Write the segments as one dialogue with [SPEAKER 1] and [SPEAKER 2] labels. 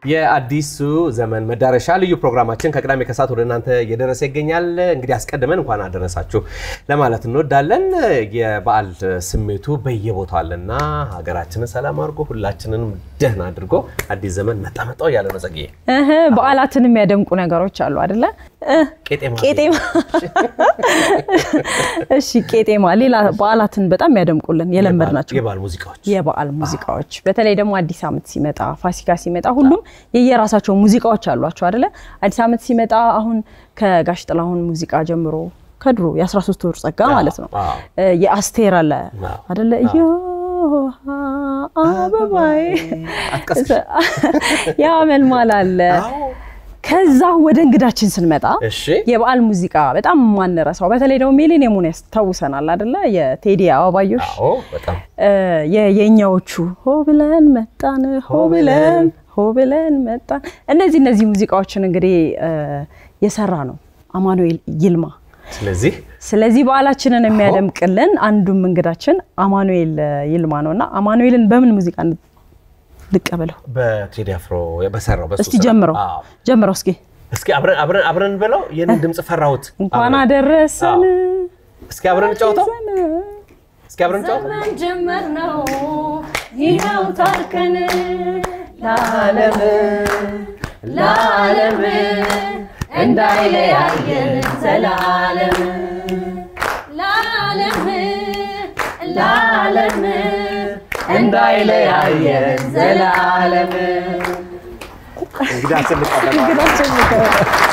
[SPEAKER 1] የአዲሱ ዘመን መዳረሻ ልዩ ፕሮግራማችን ከቅዳሜ ከሰዓት ወደ እናንተ እየደረሰ ይገኛል። እንግዲህ አስቀድመን እንኳን አደረሳችሁ ለማለት እንወዳለን። የበዓል ስሜቱ በየቦታው አለና ሀገራችንን ሰላም አድርጎ ሁላችንንም ደህና አድርጎ አዲስ ዘመን መጣ መጣው እያለ ነው ጸግዬ።
[SPEAKER 2] እህ በዓላትን የሚያደምቁ ነገሮች አሉ አይደለ? እህ
[SPEAKER 1] ቄጤማ
[SPEAKER 2] ቄጤማ። እሺ ቄጤማ፣ ሌላ በዓላትን በጣም የሚያደምቁልን የለመድ ናቸው
[SPEAKER 1] የበዓል ሙዚቃዎች
[SPEAKER 2] የበዓል ሙዚቃዎች በተለይ ደግሞ አዲስ ዓመት ሲመጣ ፋሲካ ሲመጣ ሁሉም የየራሳቸው ሙዚቃዎች አሏቸው አይደለ? አዲስ ዓመት ሲመጣ አሁን ከጋሽ ጥላሁን ሙዚቃ ጀምሮ ከድሮ የ13 ወር ጸጋ ማለት ነው
[SPEAKER 1] አዎ።
[SPEAKER 2] የአስቴር አለ
[SPEAKER 1] አዎ።
[SPEAKER 2] አይደለ? እዮሃ አበባዬ
[SPEAKER 1] አትቀስቅሽ።
[SPEAKER 2] ያመልማል አለ።
[SPEAKER 1] አዎ።
[SPEAKER 2] ከዛ ወደ እንግዳችን ስንመጣ
[SPEAKER 1] እሺ
[SPEAKER 2] የበዓል ሙዚቃ በጣም ማንረሳው በተለይ ደግሞ ሚሊኒየሙን ያስታውሰናል አይደለ? የቴዲ አበባዮሽ
[SPEAKER 1] አዎ በጣም
[SPEAKER 2] እ የ- የእኛዎቹ ሆ ብለን መጣን ሆ ብለን ሆ ብለን መጣን እነዚህ እነዚህ ሙዚቃዎችን እንግዲህ እ የሰራ ነው አማኑኤል ይልማ።
[SPEAKER 1] ስለዚህ
[SPEAKER 2] ስለዚህ በዓላችንን የሚያደምቅልን አንዱም እንግዳችን አማኑኤል ይልማ ነው እና አማኑኤልን በምን ሙዚቃ ን- ልቀበለው?
[SPEAKER 1] በቴዲ አፍሮ በሰራው በሱ
[SPEAKER 2] እስቲ
[SPEAKER 1] ስራ።
[SPEAKER 2] ጀምረው
[SPEAKER 1] አዎ።
[SPEAKER 2] ጀምረው እስኪ
[SPEAKER 1] እስኪ አብረን አብረን አብረን ብለው የኔን ድምፅ ፈራሁት።
[SPEAKER 2] እንኳን
[SPEAKER 1] አብረን።
[SPEAKER 2] አደረሰን
[SPEAKER 1] እስኪ አብረን እንጫወተው። እስኪ አብረን እንጫወተው።
[SPEAKER 2] ዘመን ጀመር ነው ይኸው ታርከን ለዓለም ለዓለም እንዳይለያየን ዘላለም ለዓለም ለዓለም እንዳይለያየን ዘላለም
[SPEAKER 1] እንግዲህ አስልቃለሁ።
[SPEAKER 2] እንግዳችን ይቀበል።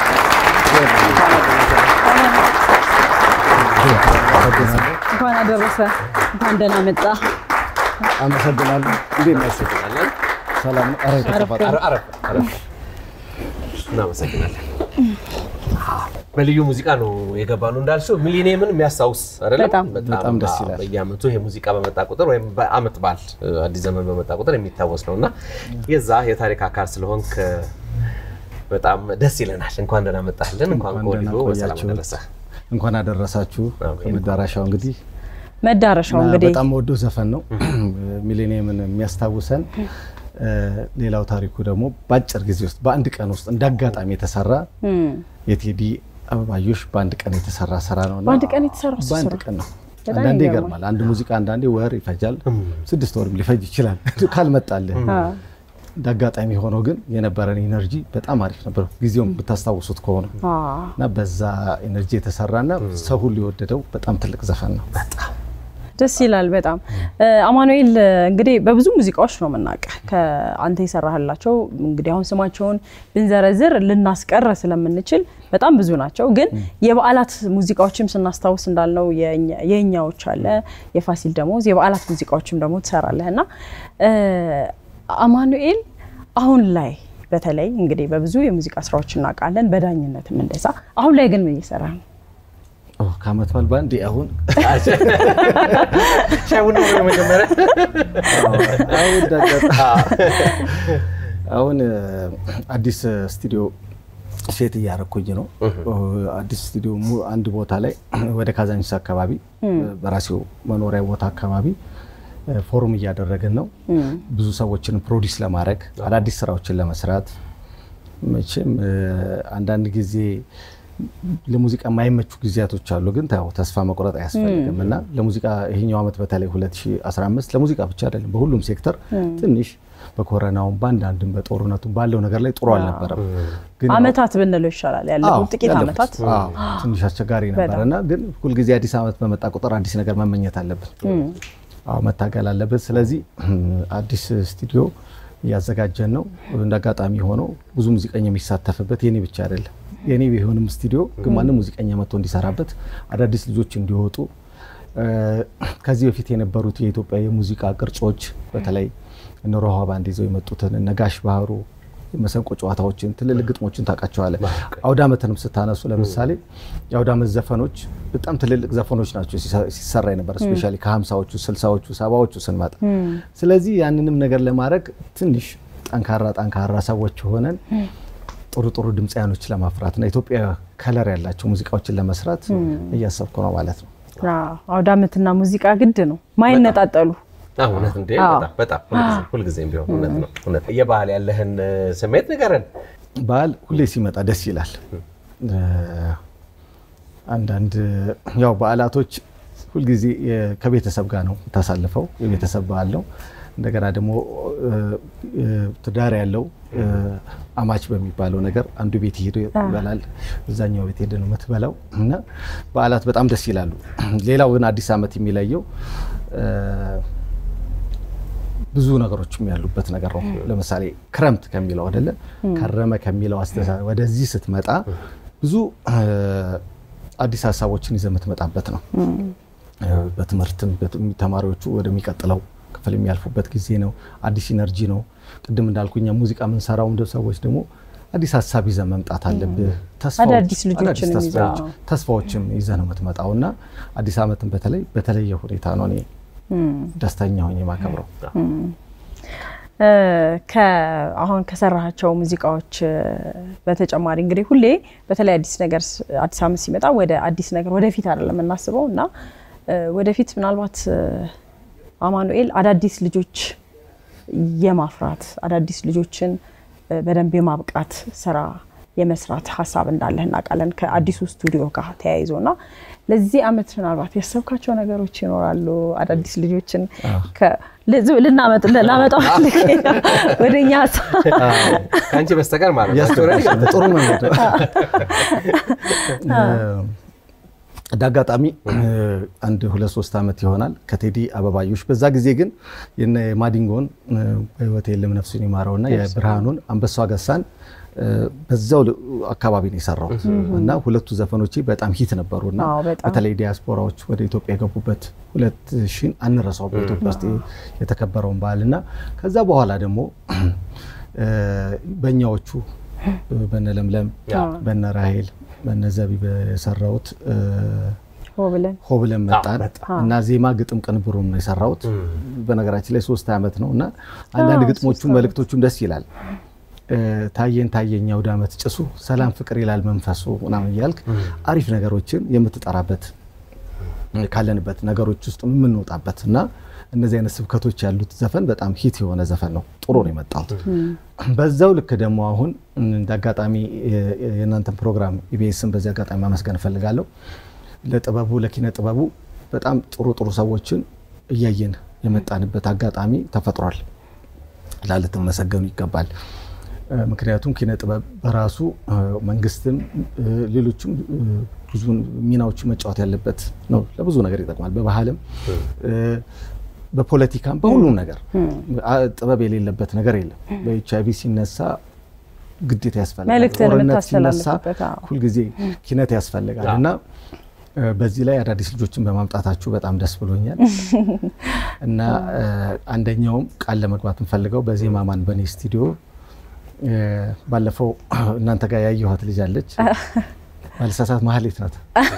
[SPEAKER 2] እንኳን አደረሰ እንኳን ደህና መጣ
[SPEAKER 3] አመሰግናለሁ። እንዴት ነህ? ሰላም ነው? ኧረ የተከፋ-
[SPEAKER 1] አረ- አረፍ አረፍ። እናመሰግናለን። በልዩ ሙዚቃ ነው የገባ ነው እንዳልሽው ሚሊኒየምን የሚያስታውስ አይደለም?
[SPEAKER 2] በጣም።
[SPEAKER 3] በጣም ደስ ይላል።
[SPEAKER 1] በየአመቱ ይሄ ሙዚቃ በመጣ ቁጥር ወይም በአመት በዓል አዲስ ዘመን በመጣ ቁጥር የሚታወስ ነው እና የዛ የታሪክ አካል ስለሆንክ በጣም ደስ ይለናል። እንኳን ደህና መጣህልን። እንኳን
[SPEAKER 3] እንኳን
[SPEAKER 1] ከወዲሁ
[SPEAKER 3] ደህና
[SPEAKER 1] በሰላም
[SPEAKER 3] ቆያችሁ።
[SPEAKER 1] ደረሰ።
[SPEAKER 3] እንኳን አደረሳችሁ።
[SPEAKER 1] አሜን።
[SPEAKER 3] መዳረሻው እንግዲህ
[SPEAKER 2] መዳረሻው
[SPEAKER 3] እና
[SPEAKER 2] እንግዲህ
[SPEAKER 3] በጣም ወዶ ዘፈን ነው። ሚሌኒየምን የሚያስታውሰን እ፣ ሌላው ታሪኩ ደግሞ በአጭር ጊዜ ውስጥ በአንድ ቀን ውስጥ እንደ አጋጣሚ የተሰራ
[SPEAKER 2] እም፣
[SPEAKER 3] የቴዲ አበባዮሽ በአንድ ቀን የተሰራ ስራ ነው። እና
[SPEAKER 2] በአንድ ቀን የተሰራ እሱ
[SPEAKER 3] በአንድ
[SPEAKER 2] ስራ?
[SPEAKER 3] ቀን ነው።
[SPEAKER 2] በጣም
[SPEAKER 3] አንዳንዴ
[SPEAKER 2] ይገርማል።
[SPEAKER 3] ይገርማል። አንድ ሙዚቃ አንዳንዴ ወር ይፈጃል፣ ስድስት ወርም ሊፈጅ ይችላል ካልመጣልህ።
[SPEAKER 2] አ፣
[SPEAKER 3] እንደ አጋጣሚ ሆኖ ግን የነበረን ኢነርጂ በጣም አሪፍ ነበር። ጊዜውም ብታስታውሱት ከሆነ
[SPEAKER 2] አ፣
[SPEAKER 3] እና በዛ ኤነርጂ የተሰራና ሰው ሁሉ የወደደው በጣም ትልቅ ዘፈን ነው።
[SPEAKER 2] ደስ ይላል በጣም እ፣ አማኑኤል እ፣ እንግዲህ በብዙ ሙዚቃዎች ነው የምናውቅህ ከአንተ የሰራህላቸው እንግዲህ አሁን ስማቸውን ብንዘረዝር ልናስቀረ ስለምንችል በጣም ብዙ ናቸው። ግን የበዓላት ሙዚቃዎችም ስናስታውስ እንዳልነው የእኛ- የእኛዎች አለ የፋሲል ደሞዝ የበዓላት ሙዚቃዎችም ደግሞ ትሰራለህ እና እ፣ አማኑኤል አሁን ላይ በተለይ እንግዲህ በብዙ የሙዚቃ ስራዎች እናውቃለን፣ በዳኝነትም እንደዛ። አሁን ላይ ግን ምን እየሰራ ነው?
[SPEAKER 3] ኦ፣ ከአመት በዓል በአንዴ አሁን
[SPEAKER 1] ሻይ ቡና ነው መጀመሪያ
[SPEAKER 3] አሁን እንደ አጋጣሚ አሁን እ፣ አዲስ ስቱዲዮ ሴት እያረኩኝ ነው። አዲስ ስቱዲዮ mu- አንድ ቦታ ላይ ወደ ካዛንቺስ አካባቢ በራሴው መኖሪያ ቦታ አካባቢ እ፣ ፎሩም እያደረግን ነው። ብዙ ሰዎችን ፕሮዲስ ለማድረግ አዳዲስ ስራዎችን ለመስራት መቼም እ፣ አንዳንድ ጊዜ ለሙዚቃ የማይመቹ ጊዜያቶች አሉ። ግን ያው ተስፋ መቁረጥ አያስፈልግም እና ለሙዚቃ ይሄኛው ዓመት በተለይ 2015 ለሙዚቃ ብቻ አይደለም በሁሉም ሴክተር ትንሽ በኮረናውም በአንዳንድም በጦርነቱም ባለው ነገር ላይ ጥሩ አልነበረም። ግን ያው-
[SPEAKER 2] አመታት ብንለው ይሻላል
[SPEAKER 3] አዎ፣
[SPEAKER 2] ያለፉት ጥቂት
[SPEAKER 3] ያለፉት።
[SPEAKER 2] አመታት
[SPEAKER 3] አዎ፣ ትንሽ አስቸጋሪ ነበር እና ግን ሁልጊዜ አዲስ ዓመት በመጣ ቁጥር አዲስ ነገር መመኘት አለብን። አዎ መታገል አለብን። ስለዚህ አዲስ ስቱዲዮ እያዘጋጀን ነው። እንደ አጋጣሚ ሆነው ብዙ ሙዚቀኛ የሚሳተፍበት የኔ ብቻ አይደለም። የኔ ቢሆንም ስቱዲዮ ግን ማንም ሙዚቀኛ መጥቶ እንዲሰራበት አዳዲስ ልጆች እንዲወጡ እ፣ ከዚህ በፊት የነበሩት የኢትዮጵያ የሙዚቃ ቅርጾች በተለይ እነ ሮሃ ባንድ ይዘው የመጡትን እነ ጋሽ ባህሩ መሰንቆ ጨዋታዎችን ትልልቅ ግጥሞችን ታውቃቸዋለህ። አውደ ዓመትንም ስታነሱ ለምሳሌ የአውደ ዓመት ዘፈኖች በጣም ትልልቅ ዘፈኖች ናቸው ሲሰ- ሲሰራ የነበረ ስፔሻሊ ከሀምሳዎቹ ስልሳዎቹ ሰባዎቹ ስንመጣ። ስለዚህ ያንንም ነገር ለማድረግ ትንሽ ጠንካራ ጠንካራ ሰዎች ሆነን ጥሩ ጥሩ ድምፃያኖች ለማፍራትና ኢትዮጵያ ከለር ያላቸው ሙዚቃዎችን ለመስራት እያሰብኩ ነው ማለት ነው።
[SPEAKER 2] አዎ፣ አውደ ዓመትና ሙዚቃ ግድ ነው ማይነጣጠሉ
[SPEAKER 1] እውነት እንዴ! በጣም በጣም ሁልጊዜ- ሁልጊዜም ቢሆን እውነት ነው። እውነት የባህል ያለህን ስሜት ንገረን።
[SPEAKER 3] በዓል ሁሌ ሲመጣ ደስ ይላል። እ፣ አንዳንድ ያው በዓላቶች ሁልጊዜ የ- ከቤተሰብ ጋር ነው የምታሳልፈው። የቤተሰብ በዓል ነው። እንደገና ደግሞ እ፣ እ፣ ትዳር ያለው እ፣ አማች በሚባለው ነገር አንዱ ቤት ሄዶ ይበላል፣ እዛኛው ቤት ሄደ ነው የምትበላው እና በዓላት በጣም ደስ ይላሉ። ሌላው ግን አዲስ ዓመት የሚለየው እ፣ ብዙ ነገሮችም ያሉበት ነገር ነው። ለምሳሌ ክረምት ከሚለው አይደለ ከረመ ከሚለው አስተሳሰብ ወደዚህ ስትመጣ ብዙ እ፣ አዲስ ሀሳቦችን ይዘህ የምትመጣበት ነው። እ፣ በትምህርትም በት- ተማሪዎቹ ወደሚቀጥለው ክፍል የሚያልፉበት ጊዜ ነው። አዲስ ኢነርጂ ነው። ቅድም እንዳልኩኛ ሙዚቃ የምንሰራው እንደ ሰዎች ደግሞ አዲስ ሀሳብ ይዘህ መምጣት አለብህ። ተስፋዎች-
[SPEAKER 2] አዳዲስ ልጆችን
[SPEAKER 3] አዳዲስ
[SPEAKER 2] ይዘህ፣
[SPEAKER 3] ተስፋዎች
[SPEAKER 2] አዎ።
[SPEAKER 3] ተስፋዎችም ይዘህ ነው የምትመጣው እና አዲስ ዓመትን በተለይ በተለየ ሁኔታ ነው እኔ ደስተኛ ሆኜ የማከብረው።
[SPEAKER 2] እ፣ ከ- አሁን ከሰራሃቸው ሙዚቃዎች እ፣ በተጨማሪ እንግዲህ ሁሌ በተለይ አዲስ ነገር ስ- አዲስ ዓመት ሲመጣ ወደ አዲስ ነገር ወደፊት አይደለም የምናስበው እና እ፣ ወደፊት ምናልባት እ፣ አማኑኤል አዳዲስ ልጆች የማፍራት አዳዲስ ልጆችን እ፣ በደንብ የማብቃት ስራ የመስራት ሀሳብ እንዳለህ እናውቃለን ከአዲሱ ስቱዲዮ ጋር ተያይዞ እና ለዚህ ዓመት ምናልባት ያሰብካቸው ነገሮች ይኖራሉ። አዳዲስ ልጆችን ከ- ልዝ- ልናመጥ ላመጣው ፈልጌ ነው ወደ እኛ ሀሳብ
[SPEAKER 1] ከአንቺ በስተቀር ማለት ነው።
[SPEAKER 3] ያስተውላል። ጥሩ መንገድ ነው። እንደ አጋጣሚ አንድ ሁለት ሶስት ዓመት ይሆናል ከቴዲ አበባዮች። በዛ ጊዜ ግን የነ ማዲንጎን በህይወት የለም ነፍሱን ይማረውና የብርሃኑን አንበሷ ገሳን በዛው አካባቢ ነው የሰራሁት እና ሁለቱ ዘፈኖቼ በጣም ሂት ነበሩ እና
[SPEAKER 2] አዎ፣ በጣም።
[SPEAKER 3] በተለይ ዲያስፖራዎች ወደ ኢትዮጵያ የገቡበት ሁለት ሺን አንረሳው በኢትዮጵያ ውስጥ የተከበረውን በዓል እና ከዛ በኋላ ደግሞ በእኛዎቹ በነ ለምለም በነ ራሄል በነ ዘቢብ የሰራሁት
[SPEAKER 2] ሆ ብለን
[SPEAKER 3] ሆ ብለን መጣን እና ዜማ ግጥም ቅንብሩም ነው የሰራሁት። በነገራችን ላይ ሶስት ዓመት ነው እና አንዳንድ ግጥሞቹ መልእክቶቹም ደስ ይላል። ታየን ታየኝ አውደ ዓመት ጭሱ ሰላም ፍቅር ይላል መንፈሱ ምናምን እያልክ አሪፍ ነገሮችን የምትጠራበት ካለንበት ነገሮች ውስጥ የምንወጣበት እና እነዚህ አይነት ስብከቶች ያሉት ዘፈን በጣም ሂት የሆነ ዘፈን ነው። ጥሩ ነው የመጣሁት። በዛው ልክ ደግሞ አሁን እንደ አጋጣሚ የእናንተን ፕሮግራም ኢቢኤስን በዚህ አጋጣሚ ማመስገን እፈልጋለሁ። ለጥበቡ ለኪነ ጥበቡ በጣም ጥሩ ጥሩ ሰዎችን እያየን የመጣንበት አጋጣሚ ተፈጥሯል። ላልትመሰገኑ ይገባል። ምክንያቱም ኪነ ጥበብ በራሱ መንግስትም ሌሎችም ብዙ ሚናዎቹ መጫወት ያለበት ነው። ለብዙ ነገር ይጠቅማል። በባህልም በፖለቲካም በሁሉም ነገር ጥበብ የሌለበት ነገር የለም። በኤች አይቪ ሲነሳ ግዴታ ያስፈልጋል።
[SPEAKER 2] መልእክትን
[SPEAKER 3] ጦርነት ሲነሳ
[SPEAKER 2] የምታስተላልፍበት፣ አዎ።
[SPEAKER 3] ሁልጊዜ ኪነት ያስፈልጋል እና በዚህ ላይ አዳዲስ ልጆችን በማምጣታችሁ በጣም ደስ ብሎኛል እና አንደኛውም ቃል ለመግባት እንፈልገው በዜማ ማን በኔ ስቱዲዮ ባለፈው እናንተ ጋር ያየኋት ልጅ አለች ባለሳሳት ማህሌት ናት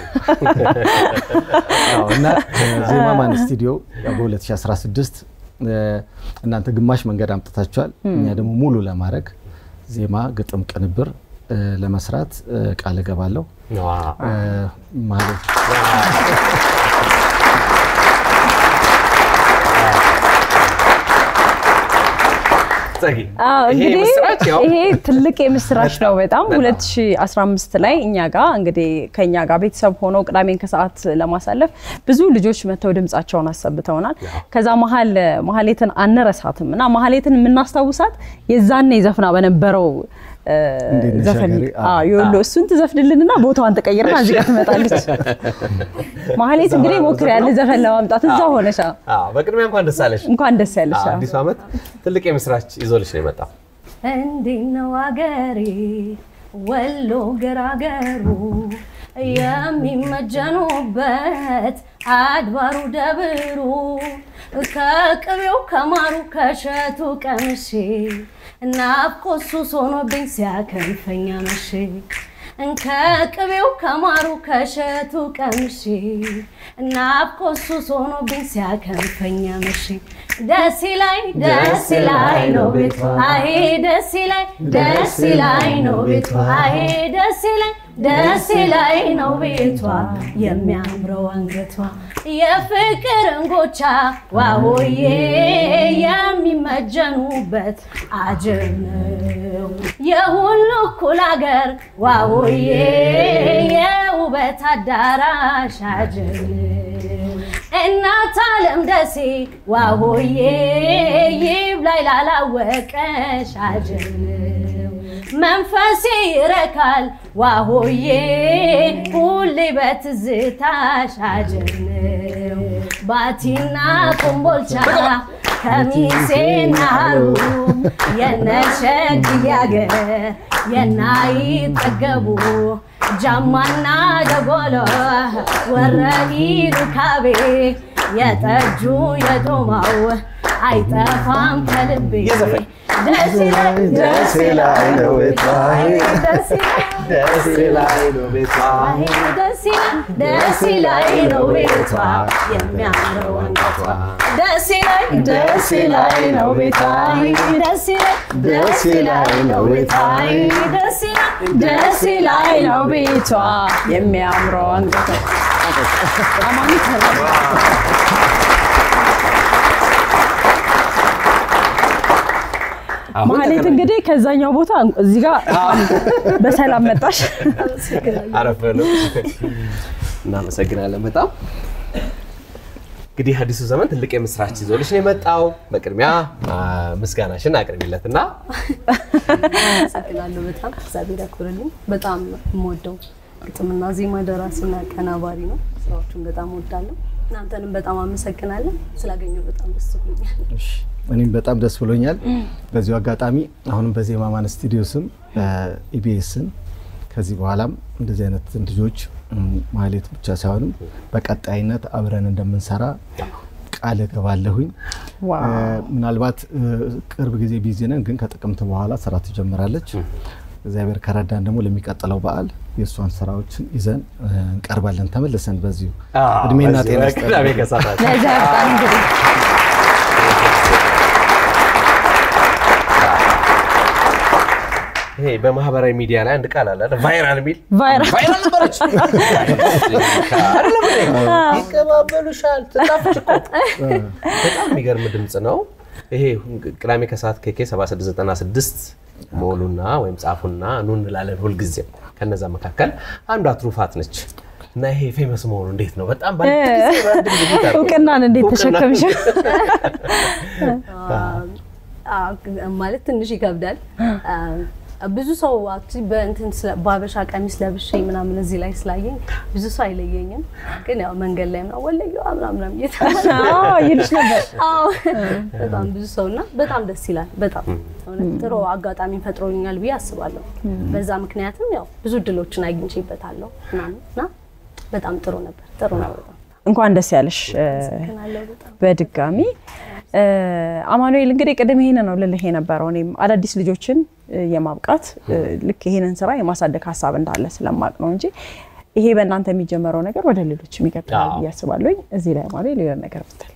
[SPEAKER 3] አዎ፣ እና ዜማ ማን ስቱዲዮ በ2016 እናንተ ግማሽ መንገድ አምጥታችኋል። እኛ ደግሞ ሙሉ ለማድረግ ዜማ፣ ግጥም፣ ቅንብር ለመስራት ቃል እገባለሁ ማለት
[SPEAKER 1] ጸጊ፣
[SPEAKER 2] አዎ
[SPEAKER 1] ይሄ
[SPEAKER 2] እንግዲህ
[SPEAKER 1] ምስራች ያው
[SPEAKER 2] ይሄ ትልቅ የምስራች ነው በጣም
[SPEAKER 1] በጣም።
[SPEAKER 2] 2015 ላይ እኛ ጋር እንግዲህ ከኛ ጋር ቤተሰብ ሆነው ቅዳሜን ከሰዓት ለማሳለፍ ብዙ ልጆች መጥተው ድምጻቸውን አሰብተውናል። ከዛ መሀል መሀሌትን አንረሳትም እና መሀሌትን የምናስታውሳት የዛኔ ዘፍና በነበረው እ፣
[SPEAKER 3] እንዴት ነሽ
[SPEAKER 2] ዘፈን
[SPEAKER 3] ሀገሬ? አዎ።
[SPEAKER 2] አዎ፣ የወሎ እሱን ትዘፍንልንና ቦታዋን ትቀይርና እዚህ ጋር ትመጣለች። መሀሌት እንግዲህ ሞክር ያለ ዘፈን ለማምጣት እዛ ሆነሻ
[SPEAKER 1] አዎ፣ በቅድሚያ እንኳን ደስ አለሽ።
[SPEAKER 2] እንኳን ደስ ያለሽ።
[SPEAKER 1] አዎ፣ አዲሱ ዓመት ትልቅ የምስራች ይዞልሽ ነው የመጣው።
[SPEAKER 4] እንዴት ነው አገሬ ወሎ ገራገሩ የሚመጀኑበት አድባሩ ደብሩ ከቅቤው ከማሩ ከሸቱ ቀምሼ ናፍቆት ሱስ ሆኖብኝ ሲያከንፈኝ አመሼ ከቅቤው ከማሩ ከሸቱ ቀምሼ ናፍቆት ሱስ ሆኖብኝ ሲያከንፈኝ አመሼ ደስ ላይ ደስ ላይ ነው ቤቷ አሄ ደስ ላይ ደስ ላይ ነው ቤቷ አሄ ደስ ላይ ደስ ላይ ነው ቤቷ የሚያምረው አንገቷ የፍቅር እንጎቻ ዋሆዬ የሚመጀኑበት አጀብ ነው የሁሉ እኩል አገር ዋሆዬ የውበት አዳራሽ አጀብ ነው እናት አለም ደሴ ዋሆዬ ይብላኝ ላላወቀሽ አጀብ ነው መንፈሴ ይረካል ዋሆዬ ሁሌ በትዝታሽ አጀብ ነው ባቲና ኮምቦልቻ ከሚሴና ሀሩም የነሸግዬ አገር የናይጠገቡ ጃማና ደጎሎ ወረኢሉ ካቤ የጠጁ የዶማው አይጠፋም ከልቤ ደስ ይላል
[SPEAKER 3] ደስ ይላል ነው ቤቷ፣
[SPEAKER 4] ደስ ይላል
[SPEAKER 1] ደስ ላይ ነው ቤቷ
[SPEAKER 4] ደስ ይላል ደስ ይላል ነው ቤቷ የሚያምረው አንገቷ ደስ ይላል ደስ ይላል ነው ቤቷ ደስ ይላል
[SPEAKER 3] ደስ ይላል ነው ቤቷ
[SPEAKER 4] ደስ ይላል
[SPEAKER 2] ደስ ይላይ ነው ቤቷ የሚያምረው አንገቷ። አማኒ
[SPEAKER 1] አሁን
[SPEAKER 2] ማህሌት እንግዲህ ከዛኛው ቦታ እዚህ ጋር በሰላም መጣሽ።
[SPEAKER 1] አረፈ ነው። እናመሰግናለን በጣም እንግዲህ አዲሱ ዘመን ትልቅ የምስራች ይዞልሽ ነው የመጣው። በቅድሚያ አ፣ ምስጋናሽን አቅርቢለት እና
[SPEAKER 4] አመሰግናለሁ በጣም እግዚአብሔር ያክብርልኝ። በጣም የምወደው ግጥምና ዜማ ደራሲና ቀናባሪ ነው። ስራዎቹን በጣም እወዳለሁ። እናንተንም በጣም አመሰግናለሁ። ስላገኘሁ በጣም ደስ ብሎኛል።
[SPEAKER 3] እሺ፣ እኔም በጣም ደስ ብሎኛል። በዚሁ አጋጣሚ አሁንም በዜማ ማን ስቱዲዮ ስም ኢቢኤስን ከዚህ በኋላም እንደዚህ አይነት ልጆች እም፣ ማህሌት ብቻ ሳይሆንም በቀጣይነት አብረን እንደምንሰራ ቃል እገባለሁኝ።
[SPEAKER 2] ዋው
[SPEAKER 3] እ፣ ምናልባት እ፣ ቅርብ ጊዜ ቢዚ ነን፣ ግን ከጥቅምት በኋላ ስራ ትጀምራለች። እግዚአብሔር ከረዳን ደግሞ ለሚቀጥለው በዓል የእሷን ስራዎችን ይዘን እ፣ እንቀርባለን። ተመልሰን በዚሁ እድሜና ጤና ይስጠን።
[SPEAKER 1] ቅዳሜ ከሰዓት
[SPEAKER 2] ለዛ ያብቃን እንግዲህ
[SPEAKER 1] ይሄ በማህበራዊ ሚዲያ ላይ አንድ ቃል አለ አይደል? ቫይራል የሚል
[SPEAKER 2] ቫይራል
[SPEAKER 1] ቫይራል ነበረች አይደለም እንዴ? ይቀባበሉሻል ትጣፍጭ እኮ በጣም የሚገርም ድምፅ ነው ይሄ ቅዳሜ ከሰዓት ኬኬ 7696 ሞሉና ወይም ጻፉና ኑ እንላለን ሁልጊዜም ከነዛ መካከል አንዷ ትሩፋት ነች እና ይሄ ፌመስ መሆኑ እንዴት ነው በጣም በአንድ ጊዜ በአንድ ጊዜ ታርቆ-
[SPEAKER 2] እውቅናን እንዴት
[SPEAKER 1] እውቅና-
[SPEAKER 2] ተሸከምሽ?
[SPEAKER 4] አዎ፣ ማለት ትንሽ ይከብዳል። ብዙ ሰው actually በእንትን ስለ- በሀበሻ ቀሚስ ለብሼ ምናምን እዚህ ላይ ስላየኝ ብዙ ሰው አይለየኝም። ግን ያው መንገድ ላይ ምናምን ወለየዋ ምናምን ምናምን እየተባለ
[SPEAKER 2] አዎ ይልሽ ነበር።
[SPEAKER 4] አዎ በጣም ብዙ ሰው እና በጣም ደስ ይላል። በጣም እውነት ጥሩ አጋጣሚ ፈጥሮኛል ብዬ አስባለሁ። በዛ ምክንያትም ያው ብዙ እድሎችን አግኝቼበታለሁ ምናምን እና በጣም ጥሩ ነበር። ጥሩ ነው በጣም
[SPEAKER 2] እንኳን ደስ ያለሽ እ፣
[SPEAKER 4] አመሰግናለሁ በጣም
[SPEAKER 2] በድጋሚ እ፣ አማኑኤል እንግዲህ ቅድም ይሄን ነው ልልህ የነበረው እኔም አዳዲስ ልጆችን እ፣ የማብቃት እ፣ ልክ ይሄንን ስራ የማሳደግ ሀሳብ እንዳለ ስለማቅ ነው እንጂ ይሄ በእናንተ የሚጀመረው ነገር ወደ ሌሎች የሚቀጥላል
[SPEAKER 1] አዎ።
[SPEAKER 2] ብዬ አስባለሁኝ። እዚህ ላይ አማኑኤል የሆነ ነገር ብትል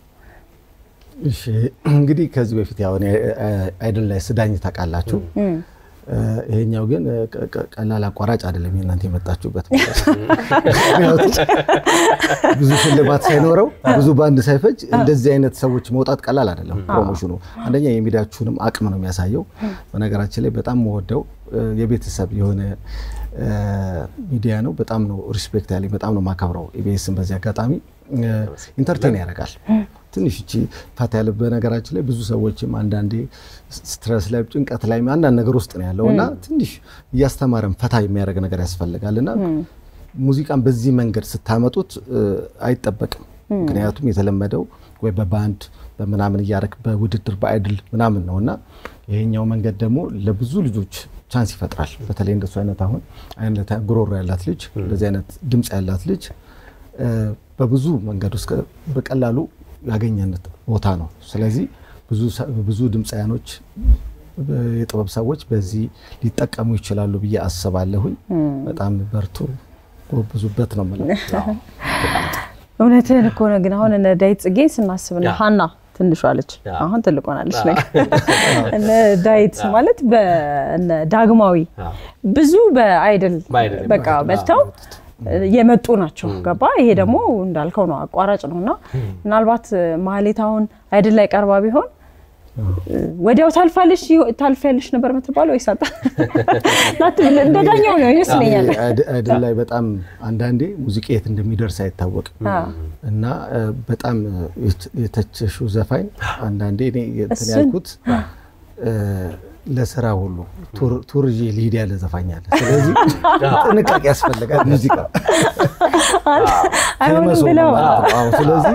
[SPEAKER 3] እሺ እንግዲህ ከዚህ በፊት ያው እኔ አይደል ላይ ስዳኝ ታውቃላችሁ። ይሄኛው ግን ቀ- ቀ- ቀላል አቋራጭ አይደለም የእናንተ የመጣችሁበት ምክንያቱም ብዙ ሽልማት ሳይኖረው ብዙ ባንድ ሳይፈጅ እንደዚህ አይነት ሰዎች መውጣት ቀላል አይደለም። ፕሮሞሽኑ አንደኛ የሚዲያችሁንም አቅም ነው የሚያሳየው። በነገራችን ላይ በጣም መወደው የቤተሰብ የሆነ እ፣ ሚዲያ ነው። በጣም ነው ሪስፔክት ያለኝ፣ በጣም ነው ማከብረው ኢቢኤስን በዚህ አጋጣሚ ኢንተርቴን ያደርጋል። ትንሽ እቺ ፈታ ያለ በነገራችን ላይ ብዙ ሰዎችም አንዳንዴ ስትረስ ላይ ጭንቀት ላይ አንዳንድ ነገር ውስጥ ነው ያለው እና ትንሽ እያስተማረን ፈታ የሚያደርግ ነገር ያስፈልጋል እና ሙዚቃን በዚህ መንገድ ስታመጡት እ፣ አይጠበቅም። ምክንያቱም የተለመደው ወይ በባንድ በምናምን እያደረግ በውድድር በአይድል ምናምን ነው እና ይሄኛው መንገድ ደግሞ ለብዙ ልጆች ቻንስ ይፈጥራል። በተለይ እንደሱ አይነት አሁን አይነት ጉሮሮ ያላት ልጅ እንደዚህ አይነት ድምፅ ያላት ልጅ እ፣ በብዙ መንገድ ውስጥ በቀላሉ ያገኘነት ቦታ ነው። ስለዚህ ብዙ ሰ- ብዙ ድምፃያኖች የጥበብ ሰዎች በዚህ ሊጠቀሙ ይችላሉ ብዬ አስባለሁኝ። በጣም በርቱ፣ ጎብዙበት ነው የምለው።
[SPEAKER 2] እውነትህን እኮ ነው። ግን አሁን እነ ዳዊት ጽጌን ስናስብ እነ
[SPEAKER 1] ያ።
[SPEAKER 2] ሀና ትንሿ ልጅ
[SPEAKER 1] ያ።
[SPEAKER 2] አሁን ትልቅ ሆናለች። ነገር እነ ዳዊት ማለት በእነ ዳግማዊ
[SPEAKER 1] አዎ።
[SPEAKER 2] ብዙ በአይድል
[SPEAKER 1] በአይድል
[SPEAKER 2] በቃ መጥተው የመጡ ናቸው። ገባ? ይሄ ደግሞ እንዳልከው ነው፣ አቋራጭ ነው እና ምናልባት ማህሌት አሁን አይድል ላይ ቀርባ ቢሆን ወዲያው ታልፋለሽ ታልፊያለሽ ነበር የምትባለው ወይስ አጣ እንደ ዳኛው ነው ይመስለኛል።
[SPEAKER 3] አይድል ላይ በጣም አንዳንዴ ሙዚቃ የት እንደሚደርስ አይታወቅም እና በጣም የተቸሽው ዘፋኝ አንዳንዴ እኔ እንትን ያልኩት ለስራ ሁሉ ቱር ይዤ ልሂድ ያለ ዘፋኝ አለ። ስለዚህ ጥንቃቄ ያስፈልጋል። ሙዚቃ
[SPEAKER 2] አይሆንም ብለው
[SPEAKER 3] ስለዚህ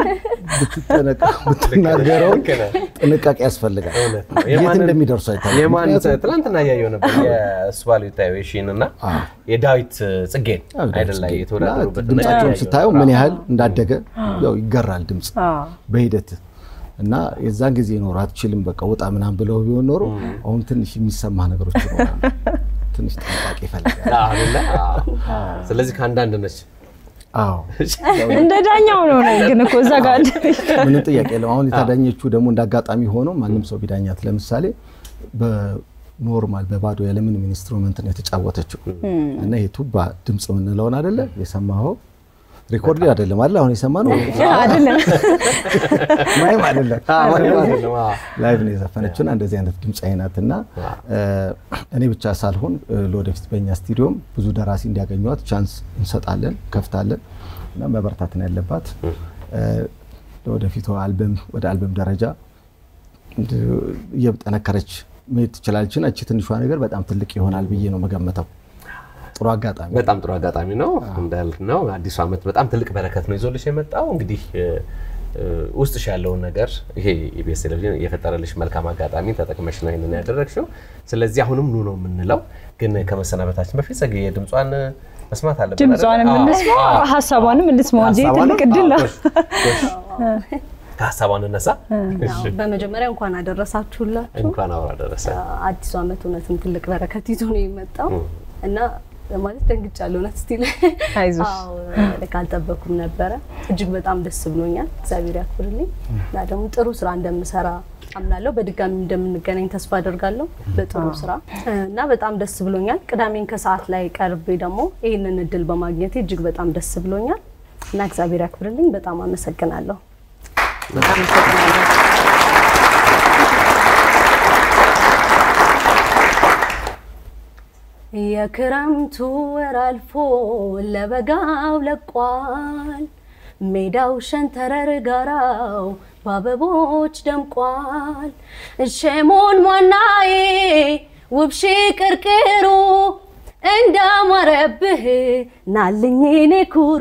[SPEAKER 3] ብትናገረው ጥንቃቄ ያስፈልጋል። የት እንደሚደርሱ
[SPEAKER 1] የማን ትናንትና እያየሁ ነበር የእሱ ባሉ ታዩሽን እና የዳዊት ጽጌን አይደል ላይ የተወዳደሩበት
[SPEAKER 3] ድምጻቸውን ስታየው ምን ያህል እንዳደገ ያው ይገራል ድምፅ በሂደት እና የዛን ጊዜ ኖሮ አትችልም በቃ ውጣ ምናምን ብለው ቢሆን ኖሮ አሁን ትንሽ የሚሰማ ነገሮች ይኖራሉ። ትንሽ ጥንቃቄ ይፈልጋል።
[SPEAKER 1] ስለዚህ ከአንዳንድ ነች።
[SPEAKER 3] አዎ
[SPEAKER 2] እንደ ዳኛው ነው ነው ግን እኮ እዛ ጋር
[SPEAKER 3] ምንም ጥያቄ የለም። አሁን የተዳኘችው ደግሞ እንደ አጋጣሚ ሆኖ ማንም ሰው ቢዳኛት ለምሳሌ በኖርማል በባዶ ያለምንም ኢንስትሩመንት ነው የተጫወተችው እና ይሄ ቱባ ድምፅ የምንለውን አይደለ የሰማኸው ሪኮርድ አይደለም አይደል? አሁን የሰማነው
[SPEAKER 2] አይደለም
[SPEAKER 3] ማይም አይደለም ላይቭ ነው የዘፈነችውና እንደዚህ አይነት ድምፃዊ ናት እና እኔ ብቻ ሳልሆን ለወደፊት በእኛ ስቱዲዮም ብዙ ደራሲ እንዲያገኟት ቻንስ እንሰጣለን፣ ከፍታለን እና መበርታት ነው ያለባት። ለወደፊቱ አልበም ወደ አልበም ደረጃ እየጠነከረች መሄድ ትችላለች። እና እቺ ትንሿ ነገር በጣም ትልቅ ይሆናል ብዬ ነው መገመተው። ጥሩ አጋጣሚ
[SPEAKER 1] በጣም ጥሩ አጋጣሚ ነው እንዳልነው አዲሱ ዓመት በጣም ትልቅ በረከት ነው ይዞልሽ የመጣው እንግዲህ ውስጥሽ ያለውን ነገር ይሄ ኢቢኤስ ቴሌቪዥን የፈጠረልሽ መልካም አጋጣሚ ተጠቅመሽ ነው ይህንን ያደረግሽው። ስለዚህ አሁንም ኑ ነው የምንለው። ግን ከመሰናበታችን በፊት ጸግዬ ድምጿን መስማት አለብን።
[SPEAKER 2] ድምጿንም እንስማ ሀሳቧንም እንስማው እንጂ ትልቅ እድል ነው።
[SPEAKER 1] ከሀሳቧን እነሳ።
[SPEAKER 4] በመጀመሪያ እንኳን አደረሳችሁላችሁ።
[SPEAKER 1] እንኳን አብሮ አደረሰ።
[SPEAKER 4] አዲሱ ዓመት እውነትም ትልቅ በረከት ይዞ ነው የመጣው እና ማለት ደንግጫለሁ። እውነት ስቲል
[SPEAKER 2] አይዞሽ
[SPEAKER 4] ካልጠበኩም ነበረ። እጅግ በጣም ደስ ብሎኛል። እግዚአብሔር ያክብርልኝ እና ደግሞ ጥሩ ስራ እንደምሰራ አምናለሁ። በድጋሚ እንደምንገናኝ ተስፋ አደርጋለሁ በጥሩ ስራ እና በጣም ደስ ብሎኛል። ቅዳሜን ከሰዓት ላይ ቀርቤ ደግሞ ይህንን እድል በማግኘቴ እጅግ በጣም ደስ ብሎኛል እና እግዚአብሔር ያክብርልኝ። በጣም አመሰግናለሁ። በጣም አመሰግናለሁ። የክረምቱ ወር አልፎ ለበጋው ለቋል። ሜዳው ሸንተረር ጋራው በአበቦች ደምቋል። እሸሞን ሟናዬ ውብሺ ቅርቅሩ እንዳማረብህ ናልኝ ኔ ኩሩ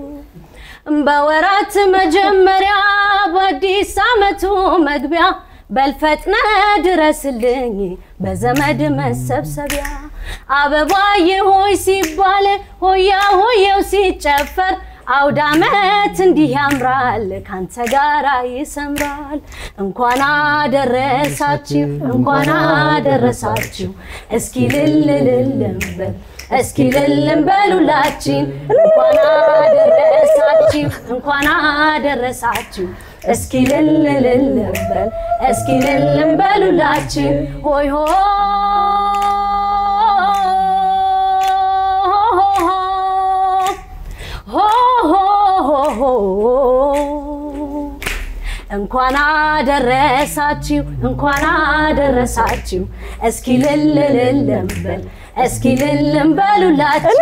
[SPEAKER 4] በወራት መጀመሪያ በአዲስ ዓመቱ መግቢያ በልፈጥነ ድረስልኝ በዘመድ መሰብሰቢያ አበባዬ ሆይ ሲባል ሆያ ሆየው ሲጨፈር አውደ ዓመት እንዲህ ያምራል ካንተ ጋራ ይሰምራል። እንኳን አደረሳችሁ እንኳን አደረሳችሁ እስኪ ልልልልም በል እስኪ ልልም በሉላችን እንኳን አደረሳችሁ እንኳን አደረሳችሁ እስኪ ልልልልም በል እስኪ ልልም በሉላችን ሆይ ሆ እንኳን አደረሳችሁ እንኳን አደረሳችሁ እስኪ ልልልልም በል እስኪ ልልም በሉላችሁ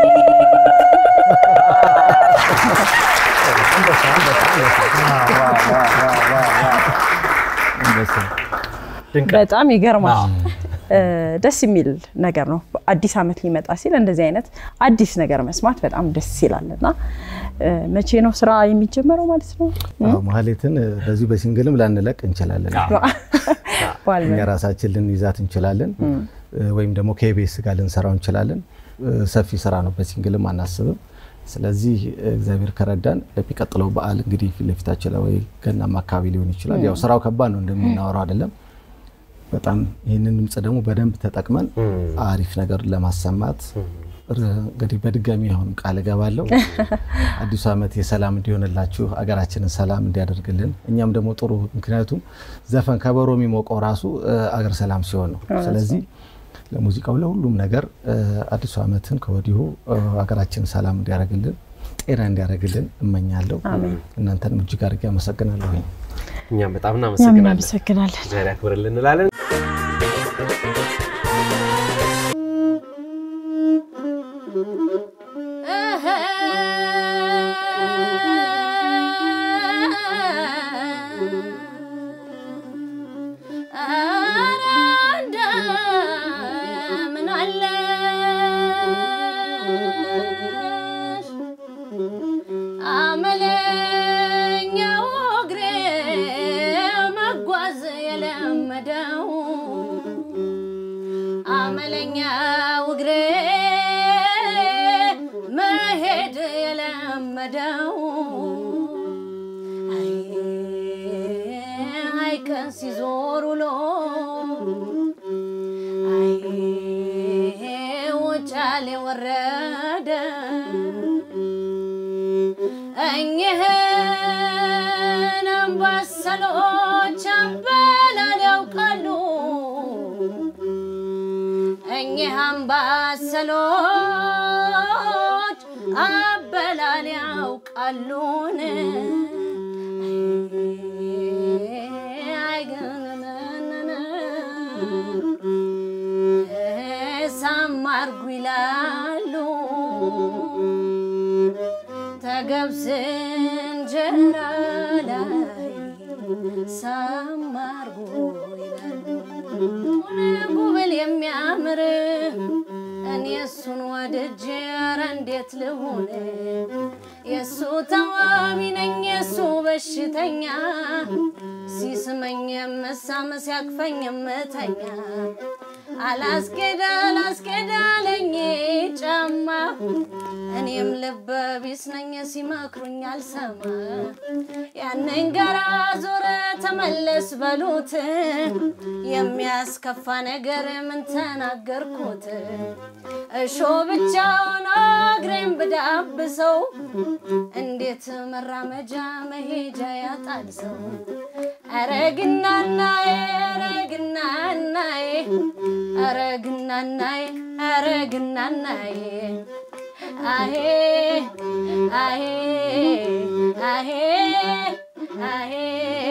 [SPEAKER 2] በጣም ይገርማል። ደስ የሚል ነገር ነው። አዲስ ዓመት ሊመጣ ሲል እንደዚህ አይነት አዲስ ነገር መስማት በጣም ደስ ይላል እና መቼ ነው ስራ የሚጀመረው ማለት ነው?
[SPEAKER 3] ማህሌትን በዚሁ በሲንግልም ላንለቅ እንችላለን። እኛ ራሳችን ልንይዛት እንችላለን፣ ወይም ደግሞ ከኢቢኤስ ጋር ልንሰራው እንችላለን። ሰፊ ስራ ነው፣ በሲንግልም አናስብም። ስለዚህ እግዚአብሔር ከረዳን ለሚቀጥለው በዓል እንግዲህ ፊት ለፊታችን ወይ ገናም አካባቢ ሊሆን ይችላል። ያው ስራው ከባድ ነው እንደምናወራው አይደለም። በጣም ይህንን ድምፅ ደግሞ በደንብ ተጠቅመን አሪፍ ነገር ለማሰማት እንግዲህ በድጋሚ አሁንም ቃል እገባለሁ። አዲሱ ዓመት የሰላም እንዲሆንላችሁ አገራችንን ሰላም እንዲያደርግልን እኛም ደግሞ ጥሩ ምክንያቱም ዘፈን ከበሮ የሚሞቀው ራሱ አገር ሰላም ሲሆን ነው። ስለዚህ ለሙዚቃው ለሁሉም ነገር አዲሱ ዓመትን ከወዲሁ ሀገራችን ሰላም እንዲያደርግልን ጤና እንዲያደርግልን እመኛለሁ። እናንተንም እጅግ አድርጌ አመሰግናለሁ።
[SPEAKER 1] እኛም በጣም
[SPEAKER 2] እኛም
[SPEAKER 1] እናመሰግናለን።
[SPEAKER 2] እናመሰግናለን።
[SPEAKER 1] እግዚአብሔር ያክብርልን እንላለን።
[SPEAKER 5] ኧረ እንደምን አለሽ አመለኛው እግሬ መጓዝ የለመደው አመለኛው እግሬ መሄድ የለመደው አይ አይ ቀን ሲዞር ውሎ አይ ውጫሌ ወረደ እኚህን አምባሰሎች አበላል ያውቃሉ እኚህ አምባሰሎች አበላል ያውቃሉን ሳማርጉ ይላሉ ተገብስ እንጀራ ላይ ሳማርጉ ይላሉ ጉብል የሚያምር እኔ እሱን ወድጄ ኧረ እንዴት ልሁን የእሱ ተዋቢ ነኝ የእሱ በሽተኛ ሲስመኝ የምሳም ሲያቅፈኝ የምተኛ አላስኬዳ አላስኬዳለኝ ጫማ እኔም ልበ ቢስ ነኝ ሲመክሩኝ አልሰማ ያንን ጋራ ዞረ ተመለስ በሉት የሚያስከፋ ነገር ምን ተናገርኩት እሾ ብቻውን እግሬን ብዳብሰው እንዴት መራመጃ መሄጃ ያጣል ሰው አረግናናዬ አረግናናዬ አረግናናዬ አረግናናዬ አሄ አሄ አሄ አሄ